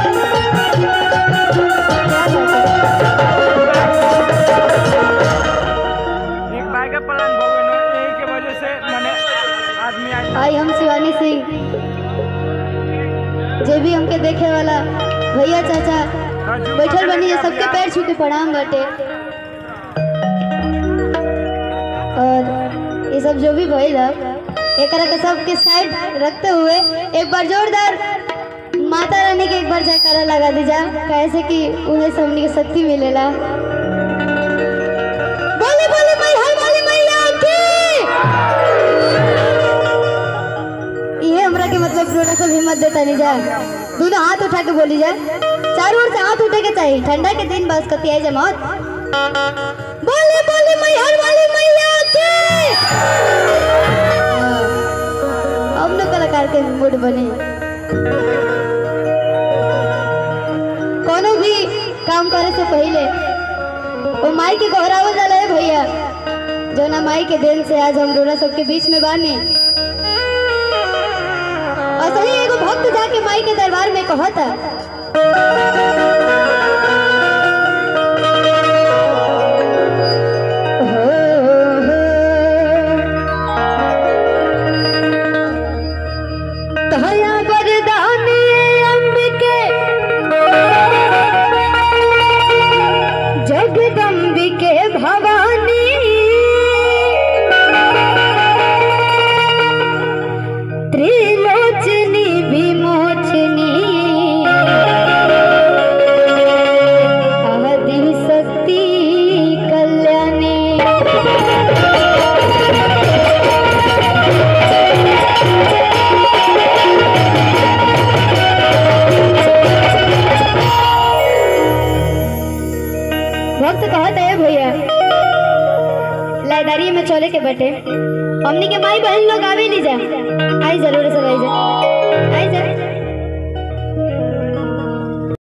एक बार के प्लान भगवान यही के वजह से मैंने आदमी आई आई हम शिवानी सिंह जे भी हमके देखे वाला भैया चाचा बैठल बनी है सबके पैर छू के प्रणाम बाटे और ये सब जो भी भइल है एकरा के सबके साइड रखते हुए एक बार जोरदार माता रानी के एक बार जयकारा लगा दीजा कैसे कि उन्हें से हमनी के शक्ति मिलेला बोले बोले मैं हर वाली मैया की ये हमरा के मतलब रोना सब हिम्मत देता नहीं जा दोनों हाथ उठा के बोली जा चारों ओर से हाथ उठे के चाहिए ठंडा के दिन बस कती आई जा मत बोले बोले मैं हर वाली मैया की हाँ, अब न कलाकार के मूड बने कोनो भी काम करे से पहले वो माई के गौरावल जाला है भैया जो ना माई के देन से आज हम रोना सबके बीच में बानी और सही एगो भक्त जाके माई के दरबार में कहता तहया वरदानी अंबिके जगदम्बिके भवानी त्रिलोचनी विमोचनी आदि शक्ति कल्याणी भक्त कहत है भैया लाइदारी में चले के बटे हमनी के माई बहन लोग आवे ली जा आई जरूर से रह जा